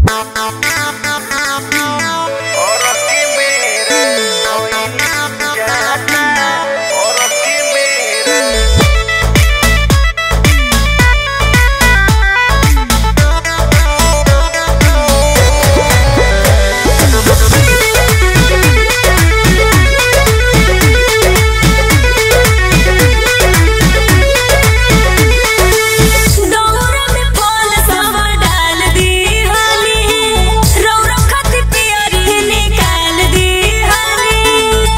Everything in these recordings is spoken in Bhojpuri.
दौरा में फल सब डाल दी हनी रौरा खत पियरी निकाल दी हनी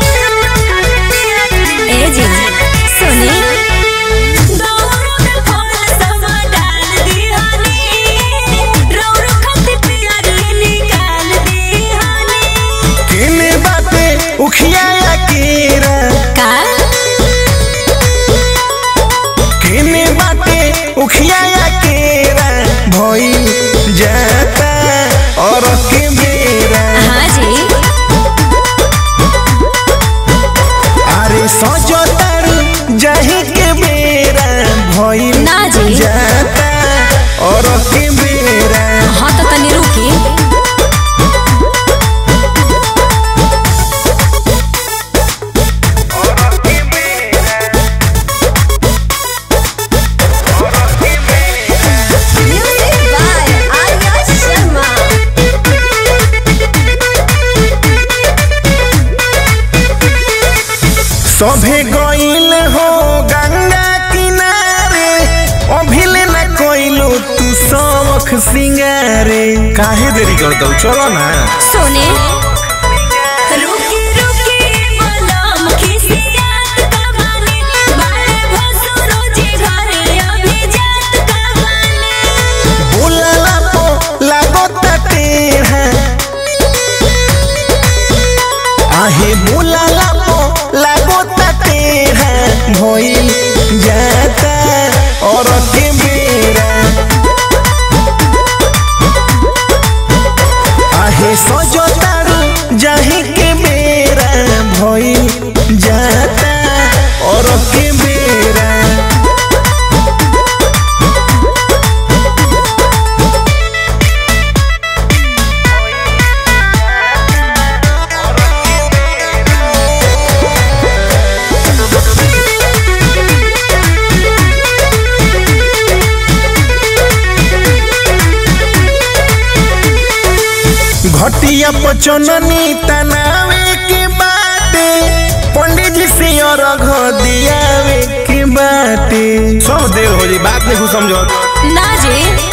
ए जी सुनी दौरा में फल सब डाल दी हनी रौरा खत पियरी निकाल दी हनी केने बाटे उखिया केरा का केने बाटे उखिया केरा भइल जाता और के बेरा हाँ जी अरे सजो तारू जाही के बेरा भइल ना जी। जाता और के बेरा हाँ तो तनी रुकी Music by Arya Sharma. सभे गइल हो गंगा किनारे अभिले न कोइलो तू शौख सिंगारे काहे देरी कर दो चलो ना सोने रुकी रुकी मलम खिसियात कबानी बारे भसुरो जी घरे अभी जात कबानी बोलला पो लागो टेढ़ा आहे बोलला पो लागो टेढ़ा भइल जाता और के बेरा आहे सजो तारू जाही के बेरा भइल जाता और के बेरा घटिया पचननी तनावे के बाटे पंडित जी से अर्घ दियावे के बाटे सब देर हो जी बात नहीं समझो ना जी